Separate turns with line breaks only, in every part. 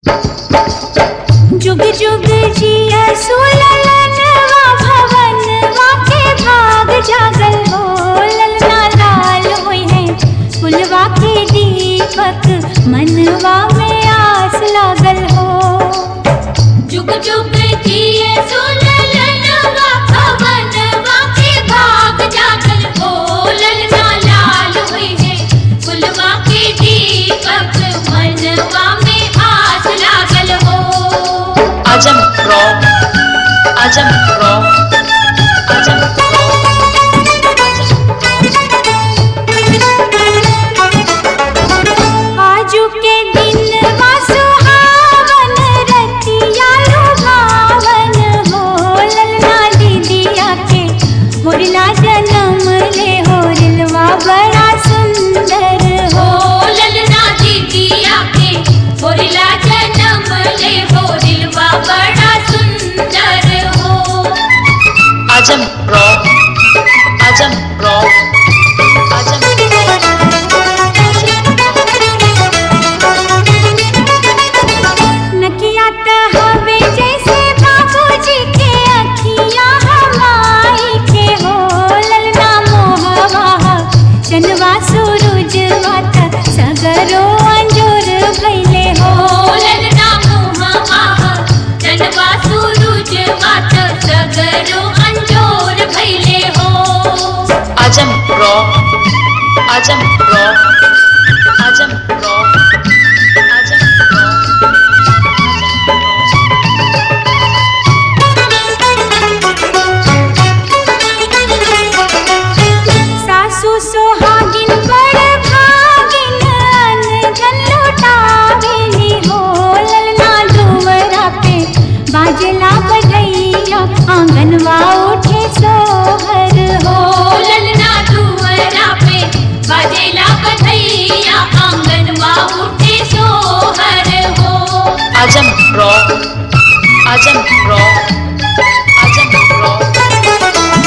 जुग जुग जिया सुललनवा भवनवा के भाग जागल हो ललना लाल होई है फुलवा के दीपक मनवा में आस लागल हो
जुग जुग जिए सुललनवा भवनवा के भाग जागल हो ललना लाल हुई है फुलवा के दीपक मनवा में आस लागल हो
Ajam Rock. Ajam Rock. Ajam
आजू के दिन वा सुहावन रतिया लुभावन हो ललना दीदिया के होरला जन्म ले होरलवा बड़ा सुंदर
हो
हो
ललना दीदिया के होरिला जन्म ले होरिलवा बड़ा सुंदर हो
Ajam Rock. Ajam Rock. Ajam
नकिया त हवे जैसे बाबूजी के अखिया हमाई के हो ललना मोहवा चनवा सूरजवा त सगरो अंजोर भइले हो
ललना मुहवा जनवा सूरज मात सगरो अंजोर भइले हो
Ajam Rock. Ajam Rock. Ajam Rock. Ajam Rock.
सासु सोहागिन बड़ भागिन अनधन लुटावेली हो ललना दुवरा पे बाजला बजैया आंगनवा उठे सोहर हो
हो ललना दुवरा पे बाजेला बधैया आंगनवा उठे सोहर हो
Ajam Rock. Ajam Rock. Ajam Rock.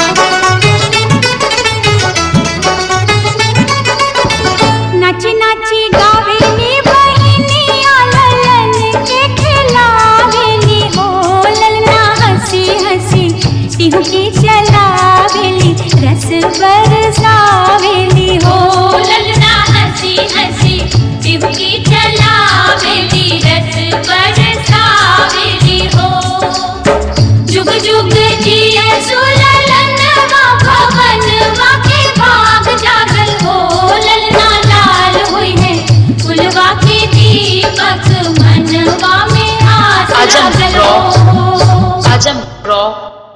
नाची नाची गावेली बहिनिया ललन के खिलावेली हो ललना हंसी हंसी टिहकी चलावेली रस बरसावेली हो
हो ललना हंसी हंसी टिबकी चलावेली रस बरसावेली हो जुग जुग जिए सुललनवा भवनवा के भाग जागल हो ललना लाल हुई है फुलवा के दीपक मनवा में आस
आजम
लागल
रॉक।
हो
Ajam Rock.